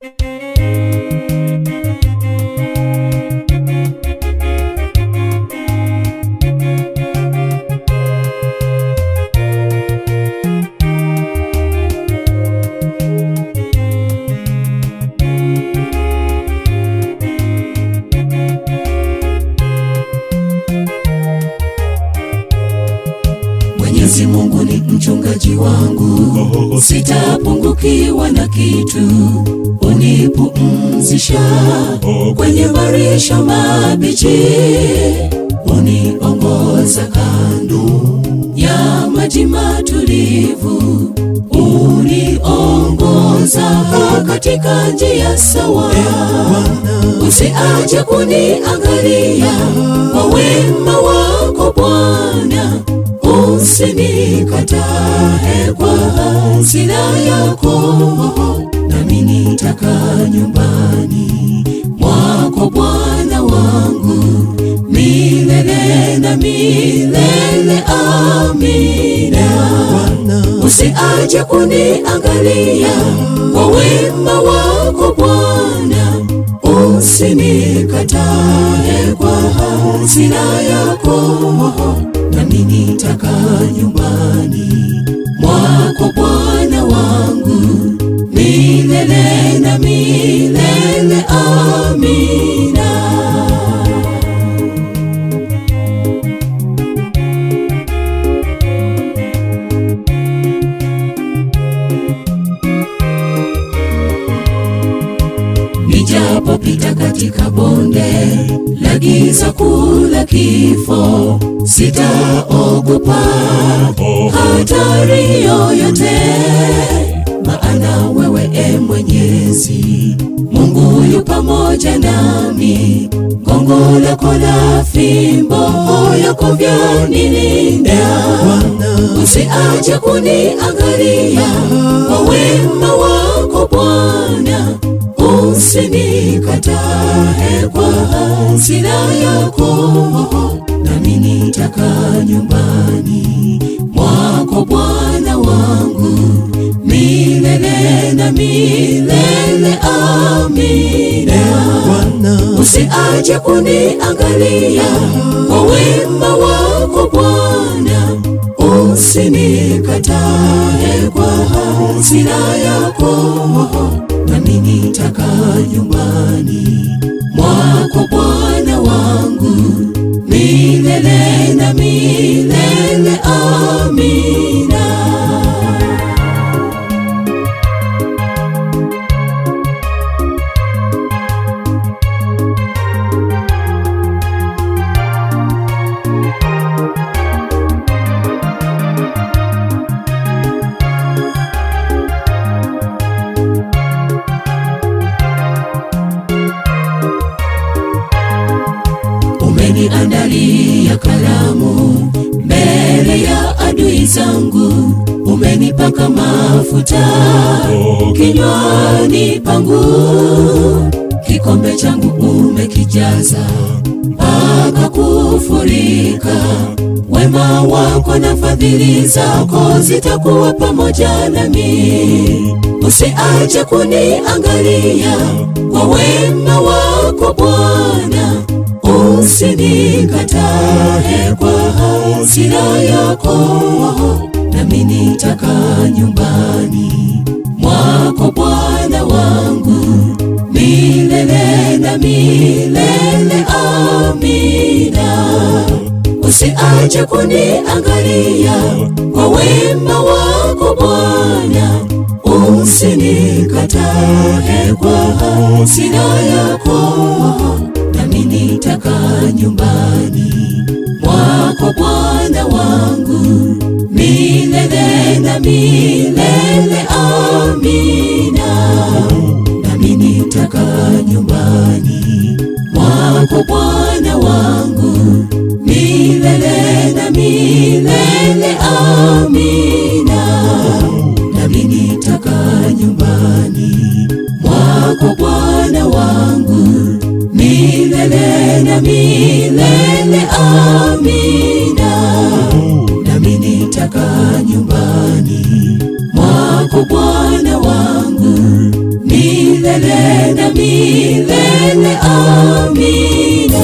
Mwenyezi Mungu ni mchungaji wangu, sitapungukiwa na kitu. Unipumzisha kwenye marisha mabichi, uniongoza kando ya maji matulivu, uniongoza katika njia sawa. Usiache kuniangalia kwa wema wako Bwana, usinikatae kwa hasira yako, nami nitakaa nyumbani mwako Bwana wangu milele na milele. Amina. Usiache kuniangalia kwa wema wako Bwana, usinikatae kwa hasira yako, nami nitakaa nyumbani mwako Bwana wangu milele na milele. Amina. Nijapopita katika bonde la giza kuu la kifo, sitaogopa hatari yoyote, maana wewe e Mwenyezi Mungu yu pamoja nami. Gongo lako la fimbo yako vyanilinda, usiache kuniangalia kwa wema wako Bwana usinikatae kwa hasira yako, nami nitakaa nyumbani mwako Bwana wangu milele na milele. Amina. Usiache kuniangalia kwa wema wako Bwana, usinikatae kwa hasira yako nami nitakaa nyumbani mwako Bwana wangu milele na milele. Amina. Umeniandalia karamu mbele ya adui zangu, umenipaka mafuta kinywani pangu, kikombe changu umekijaza mpaka kufurika. Wema wako na fadhili zako zitakuwa pamoja nami. Usiache kuniangalia kwa wema wako Bwana, usinikatae kwa hasira yako, nami nitakaa nyumbani mwako Bwana wangu milele na milele. Amina. Usiache kuniangalia kwa wema wako Bwana, usinikatae kwa hasira yako nami nitakaa nyumbani mwako Bwana wangu milele na milele. Amina. Nami nitakaa nyumbani mwako Bwana wangu milele na milele. Amina. Nami nitakaa nyumbani mwako Bwana wangu milele na milele. Amina. Nami nitakaa nyumbani mwako Bwana wangu milele na milele. Amina.